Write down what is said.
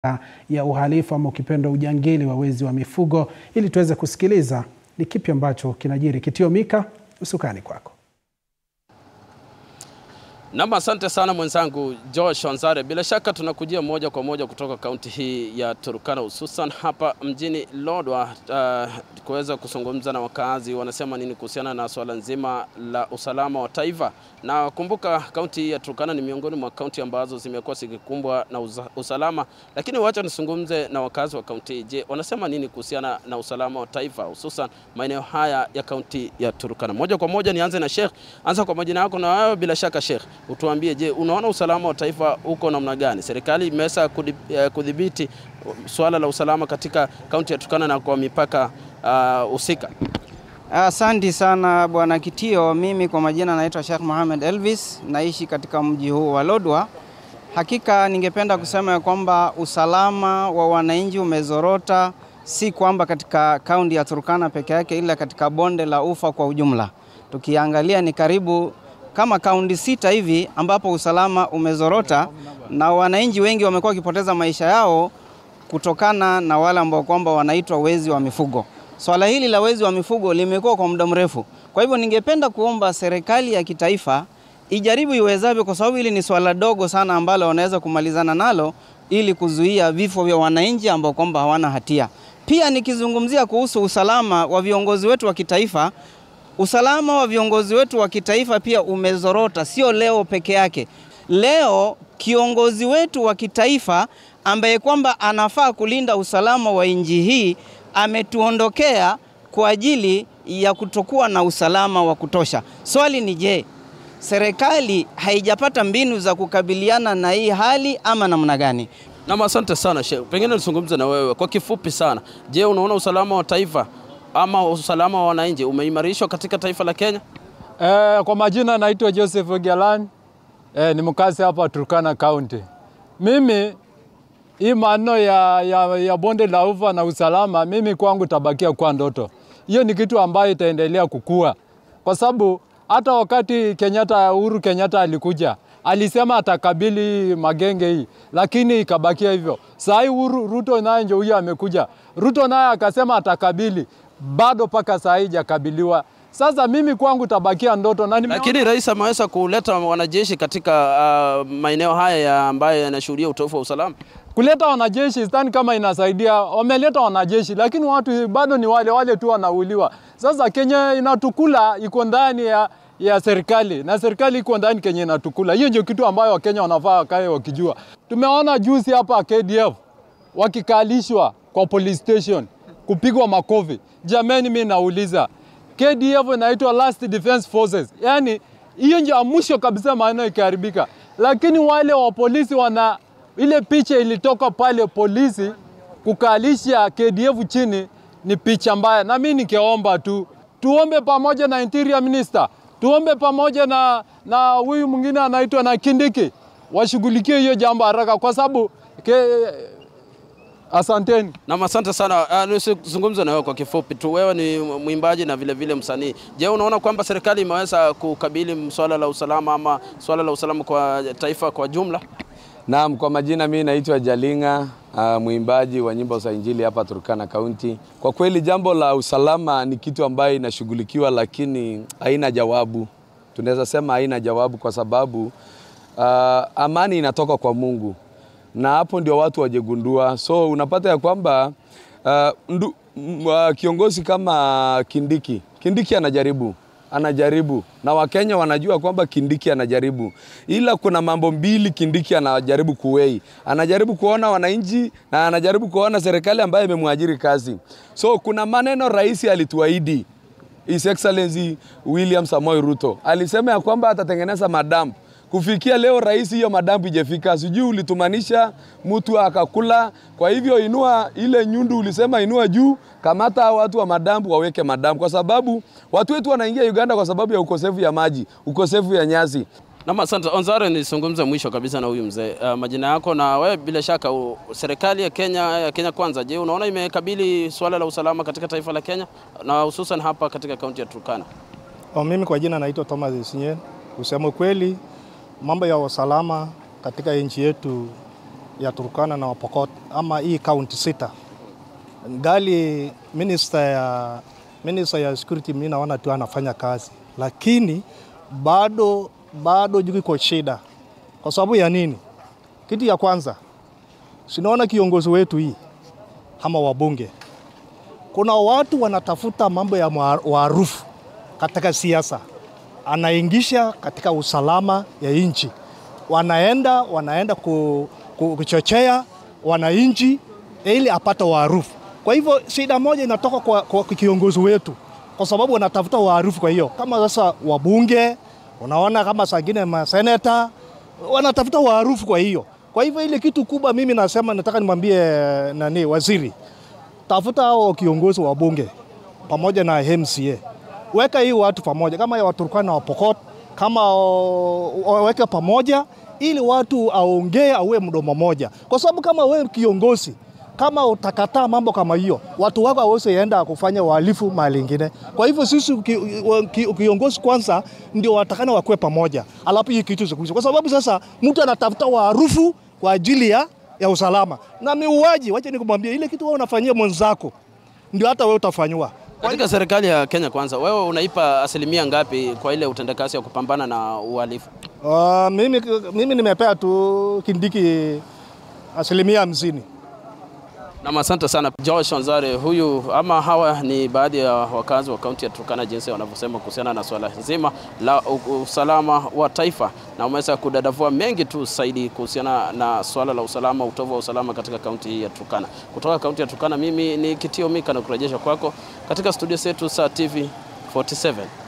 ya uhalifu ama ukipenda ujangili wa wezi wa mifugo ili tuweze kusikiliza ni kipi ambacho kinajiri. Kitio Mika, usukani kwako. Nam, asante sana mwenzangu Josh Wanzare. Bila shaka tunakujia moja kwa moja kutoka kaunti hii ya Turkana, hususan hapa mjini Lodwar, uh, kuweza kuzungumza na wakazi wanasema nini kuhusiana na swala nzima la usalama wa taifa. Na kumbuka kaunti hii ya Turkana ni miongoni mwa kaunti ambazo zimekuwa zikikumbwa na uza, usalama, lakini wacha nizungumze na wakazi wa kaunti hii. Je, wanasema nini kuhusiana na usalama wa taifa, hususan maeneo haya ya kaunti ya Turkana? Moja kwa moja nianze na Sheikh. Anza kwa majina yako na wewe, bila shaka Sheikh utuambie, je, unaona usalama wa taifa uko namna gani? Serikali imeweza kudhibiti swala la usalama katika kaunti ya Turkana na kwa mipaka husika? Uh, Asante sana bwana Kitio. Mimi kwa majina naitwa Sheikh Mohamed Elvis, naishi katika mji huu wa Lodwar. Hakika ningependa kusema ya kwamba usalama wa wananchi umezorota, si kwamba katika kaunti ya Turkana peke yake, ila katika bonde la Ufa kwa ujumla. Tukiangalia ni karibu kama kaunti sita hivi ambapo usalama umezorota na wananchi wengi wamekuwa wakipoteza maisha yao kutokana na wale ambao kwamba wanaitwa wezi wa mifugo. Swala hili la wezi wa mifugo limekuwa kwa muda mrefu. Kwa hivyo ningependa kuomba serikali ya kitaifa ijaribu iwezavyo, kwa sababu hili ni swala dogo sana ambalo wanaweza kumalizana nalo ili kuzuia vifo vya wananchi ambao kwamba hawana hatia. Pia nikizungumzia kuhusu usalama wa viongozi wetu wa kitaifa, usalama wa viongozi wetu wa kitaifa pia umezorota, sio leo peke yake. Leo kiongozi wetu wa kitaifa ambaye kwamba anafaa kulinda usalama wa nchi hii ametuondokea kwa ajili ya kutokuwa na usalama wa kutosha. Swali ni je, serikali haijapata mbinu za kukabiliana na hii hali ama namna gani? Nam, asante sana Sheikh. Pengine nizungumze na wewe kwa kifupi sana. Je, unaona usalama wa taifa ama usalama wa wananchi umeimarishwa katika taifa la Kenya? Eh, kwa majina naitwa Joseph Ogialan. Eh, ni mkazi hapa Turkana County. Mimi hii maneno ya, ya, ya bonde la ufa na usalama, mimi kwangu tabakia kwa ndoto. Hiyo ni kitu ambayo itaendelea kukua, kwa sababu hata wakati Kenyatta, Uhuru Kenyatta alikuja alisema atakabili magenge hii, lakini ikabakia hivyo. Saa hii Uhuru Ruto naye ndio huyo amekuja, Ruto naye akasema atakabili, bado mpaka saa hii jakabiliwa. Sasa mimi kwangu tabakia ndoto na nimeona... Lakini rais ameweza kuleta wanajeshi katika uh, maeneo haya ya ambayo yanashuhudia utofu wa usalama. kuleta wanajeshi sidhani kama inasaidia. Wameleta wanajeshi, lakini watu bado ni wale wale tu wanauliwa. Sasa Kenya inatukula iko ndani ya, ya serikali na serikali iko ndani Kenya inatukula. Hiyo ndio kitu ambayo Wakenya wanafaa wakae wakijua. Tumeona juzi hapa KDF wakikalishwa kwa police station kupigwa makofi. Jamani, mimi nauliza KDF inaitwa Last Defense Forces, yaani hiyo ndio ya mwisho kabisa maana ikiharibika, lakini wale wa polisi wana ile picha ilitoka pale polisi kukalisha KDF chini, ni picha mbaya, na mimi nikiomba tu tuombe pamoja na interior minister, tuombe pamoja na na huyu mwingine anaitwa na Kindiki washughulikie hiyo jambo haraka, kwa sababu ke, asanteni. Na asante sana. Uh, nisizungumze na wewe kwa kifupi tu. Wewe ni mwimbaji na vile vile msanii. Je, unaona kwamba serikali imeweza kukabili swala la usalama ama swala la usalama kwa taifa kwa jumla? Naam, kwa majina mimi naitwa Jalinga, uh, mwimbaji wa nyimbo za Injili hapa Turkana County. Kwa kweli jambo la usalama ni kitu ambayo inashughulikiwa, lakini haina jawabu. Tunaweza sema haina jawabu kwa sababu uh, amani inatoka kwa Mungu na hapo ndio watu wajegundua. So unapata ya kwamba uh, ndu, m, uh, kiongozi kama Kindiki, Kindiki anajaribu anajaribu na Wakenya wanajua kwamba Kindiki anajaribu, ila kuna mambo mbili Kindiki anajaribu kuwei. Anajaribu kuona wananchi na anajaribu kuona serikali ambayo imemwajiri kazi. So kuna maneno rais alituahidi, His Excellency William Samoei Ruto alisema ya kwamba atatengeneza madampu kufikia leo rais, hiyo madampu ijefika, sijui ulitumanisha mtu akakula. Kwa hivyo inua ile nyundu ulisema inua juu, kamata watu wa madampu waweke madampu, kwa sababu watu wetu wanaingia Uganda kwa sababu ya ukosefu ya maji, ukosefu ya nyasi. Na asante Onzare, nizungumze mwisho kabisa na huyu mzee uh, majina yako na wewe, bila shaka u, serikali ya Kenya ya Kenya Kwanza, je, unaona imekabili swala la usalama katika taifa la Kenya na hususan hapa katika kaunti ya Turkana? O, mimi kwa jina naitwa Thomas Isinye. Kusema kweli mambo ya usalama katika nchi yetu ya Turkana na Pokot ama hii kaunti sita, ngali minister ya, minister ya security mimi naona tu anafanya kazi, lakini bado bado juu iko shida. Kwa sababu ya nini? Kitu ya kwanza, sinaona kiongozi wetu hii ama wabunge, kuna watu wanatafuta mambo ya maarufu katika siasa, anaingisha katika usalama ya nchi, wanaenda wanaenda ku, ku, kuchochea wananchi ili apate waarufu. Kwa hivyo shida moja inatoka kwa, kwa kiongozi wetu, kwa sababu wanatafuta waarufu. Kwa hiyo kama sasa wabunge, unaona kama sangine maseneta wanatafuta waarufu. Kwa hiyo kwa hivyo ile kitu kubwa, mimi nasema nataka nimwambie nani, waziri, tafuta hao kiongozi wa bunge pamoja na MCA, weka hii watu pamoja, kama ya Waturkana na Wapokot, kama waweke pamoja ili watu aongee auwe mdomo moja, kwa sababu kama wewe kiongozi kama utakataa mambo kama hiyo, watu wako hawezi enda kufanya uhalifu mahali ingine. Kwa hivyo sisi kiongozi kwanza ndio watakana wakuwe pamoja, alafu hii kitu zikuisha, kwa sababu sasa mtu anatafuta waarufu kwa ajili ya, ya usalama na miuaji. Wacha nikumwambia ile kitu wewe unafanyia mwenzako ndio hata wewe utafanywa. Katika serikali ya Kenya Kwanza, wewe unaipa asilimia ngapi kwa ile utendakazi ya kupambana na uhalifu? Uh, mimi, mimi nimepea tu Kindiki asilimia hamsini. Nam, asante sana Josh Wanzare. Huyu ama hawa ni baadhi ya wakazi wa kaunti ya Turkana, jinsi wanavyosema kuhusiana na swala zima la usalama wa taifa, na umeweza kudadavua mengi tu zaidi kuhusiana na swala la usalama, utovu wa usalama katika kaunti hii ya Turkana. Kutoka kaunti ya Turkana, mimi ni Kitio Mika na kurejesha kwako katika studio zetu za TV 47.